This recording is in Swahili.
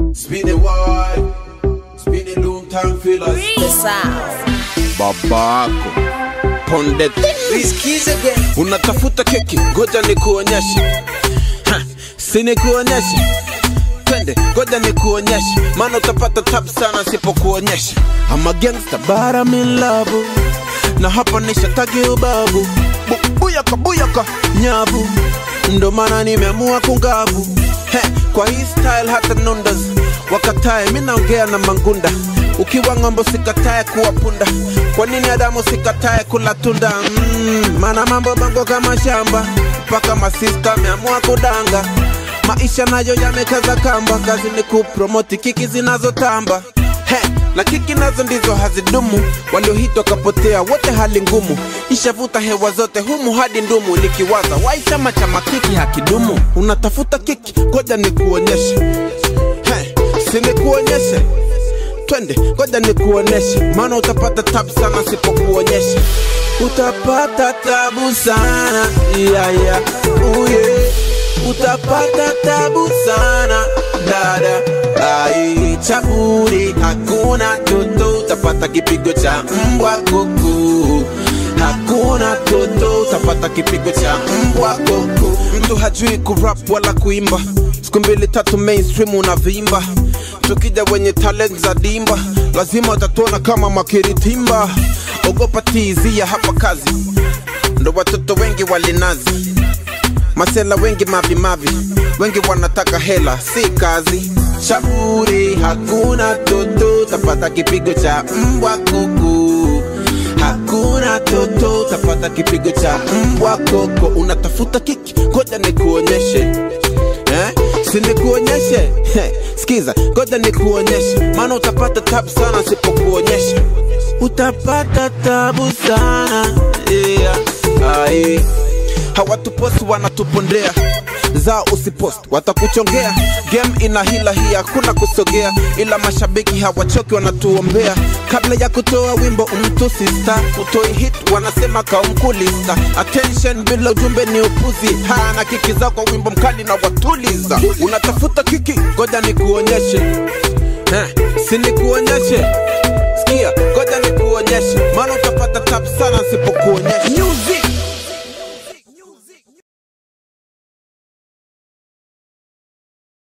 Spin it wide, spin it long time fillers. The sound. babako ponde Riskies again. unatafuta keki ngoja nikuonyeshe Ha, si nikuonyeshe twende ngoja nikuonyeshe maana utapata tabu sana sipokuonyesha ama gangsta bara milabu na hapa nishatagi ubabu Bu- buyaka buyaka nyavu ndo maana nimeamua kungavu He, kwa hii style hata nundas wakatae mi naongea na mangunda ukiwa ng'ombo sikatae kuwa punda kwa nini adamu sikatae kula tunda mm, maana mambo bango kama shamba mpaka masista ameamua kudanga maisha nayo yamekaza kamba kazi ni kupromoti kiki zinazotamba He, na kiki nazo ndizo hazidumu waliohitwa kapotea wote hali ngumu ishavuta hewa zote humu hadi ndumu nikiwaza wai chama cha makiki hakidumu unatafuta kiki ngoja nikuonyeshe He, si nikuonyeshe twende ngoja nikuoneshe maana utapata tabu sana sipokuonyesha utapata tabu sana yeah, yeah. Uye. utapata tabu sana dada ai chaburi hakuna toto utapata kipigo cha mbwa kuku hakuna toto utapata kipigo cha mbwa kuku mtu hajui kurap wala kuimba siku mbili tatu mainstream unavimba tukija wenye talent za dimba lazima utatuona kama makiritimba ogopa tizia hapa kazi ndo watoto wengi walinazi masela wengi mavimavi wengi wanataka hela si kazi shauri hakuna toto tapata kipigo cha mbwa kuku hakuna toto tapata kipigo cha mbwa koko unatafuta kiki ngoja nikuonyeshe eh? si nikuonyeshe Heh, skiza ngoja nikuonyeshe maana utapata tabu sana sipokuonyesha utapata tabu sana yeah. Ai hawatuposti wanatupondea zao usipost watakuchongea game ina hila hii hakuna kusogea ila mashabiki hawachoki wanatuombea kabla ya kutoa wimbo umtusi star utoi hit wanasema kaumkulista attention bila ujumbe ni upuzi haya na kiki zao kwa wimbo mkali na watuliza unatafuta kiki ngoja nikuonyeshe eh, si nikuonyeshe sikia ngoja nikuonyeshe maana utapata tabu sana sipokuonyesha music